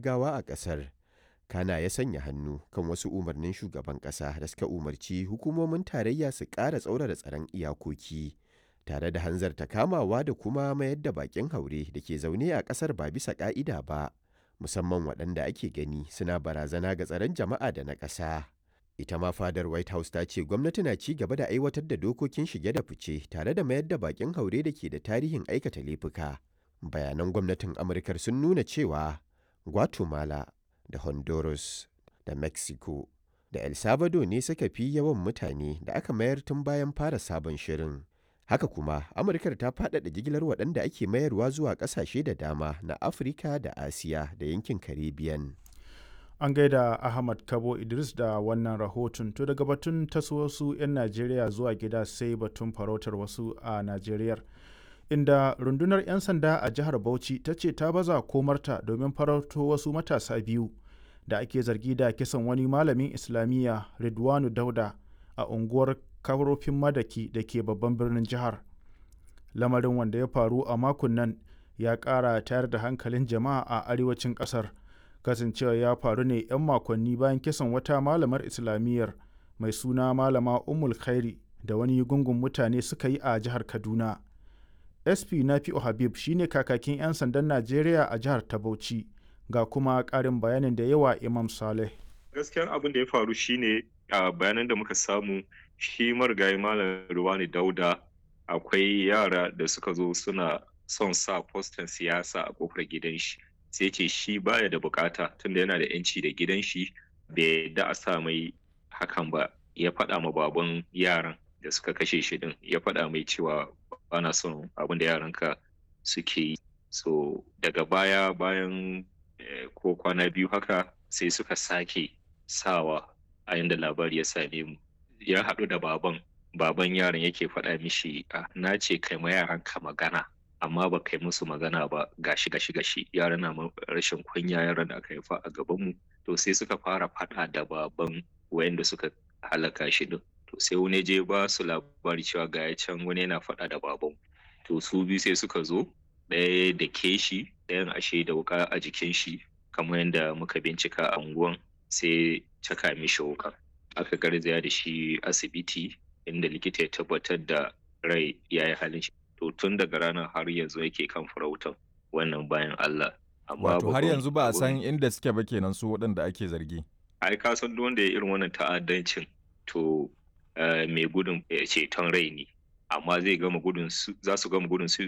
gaggawa a ƙasar. Kana ya sanya hannu kan wasu umarnin shugaban ƙasa da suka umarci hukumomin tarayya su ƙara tsaurara tsaron iyakoki, tare da hanzarta kamawa da kuma mayar da baƙin haure da ke zaune a ƙasar ba bisa ƙa'ida ba, musamman waɗanda ake gani suna barazana ga tsaron jama'a da na ƙasa. Ita ma fadar White House ta ce gwamnati na ci gaba da aiwatar da dokokin shige da fice tare da mayar da baƙin haure da ke da tarihin aikata laifuka. Bayanan gwamnatin Amurkar sun nuna cewa Guatemala da Honduras da Mexico da El Salvador ne suka fi yawan mutane da aka mayar tun bayan fara sabon shirin. Haka kuma, Amurkar ta faɗaɗa jigilar waɗanda ake mayarwa zuwa ƙasashe da dama na Afirka da Asiya da yankin Caribbean. An gaida Ahmad Kabo Idris da wannan rahoton to daga batun taso wasu 'yan Najeriya zuwa gida sai batun farautar wasu a Najeriyar. Inda rundunar 'yan sanda a jihar Bauchi ta ce ta baza komarta domin farauto wasu matasa biyu da ake zargi da kisan wani malamin Islamiyya Ridwanu Dauda a unguwar Karofin Madaki da ke babban birnin jihar. Lamarin wanda ya faru a makon nan ya ƙara tayar da hankalin jama'a a arewacin ƙasar. kasancewa ya faru ne 'yan makonni bayan kisan wata malamar islamiyyar mai suna malama umul khairi da wani gungun mutane suka yi a jihar kaduna sp nafi'u habib shine kakakin 'yan sandan najeriya a jihar ta bauchi ga kuma karin bayanin da yawa imam saleh gaskiyan abin da ya faru shine a bayanan da muka samu shi marigayi malam ruwani dauda akwai yara da suka zo suna son sa fostan siyasa a kofar gidan shi sai ce shi baya da bukata tunda yana da yanci da gidan shi bai da a sa mai hakan ba ya faɗa ma baban yaran da suka kashe shi din ya faɗa mai cewa bana son abin da yaranka suke yi so daga baya bayan ko kwana biyu haka sai suka sake sawa a yanda labari ya same mu ya haɗu da baban baban yaran yake faɗa mishi na ce kai ma yaranka magana amma ba kai musu magana ba gashi gashi gashi yaran na rashin kunya yaran da aka haifa a gabanmu to sai suka fara faɗa da baban wayanda suka halaka shi din to sai wani je ba su labari cewa ga ya can wani yana faɗa da baban to su biyu sai suka zo ɗaya da ke shi ɗayan ashe da wuka a jikin shi kamar yadda muka bincika a unguwan sai caka mishi wuka aka garzaya da shi asibiti inda likita ya tabbatar da rai ya yi halin shi to tun daga ranar har yanzu yake kan farautan wannan bayan Allah. Wato har yanzu ba a san inda suke ba kenan su waɗanda ake zargi. Ai ka san duk wanda ya irin wannan ta'addancin to mai gudun ceton rai ne amma zai gama gudun za su gama gudun su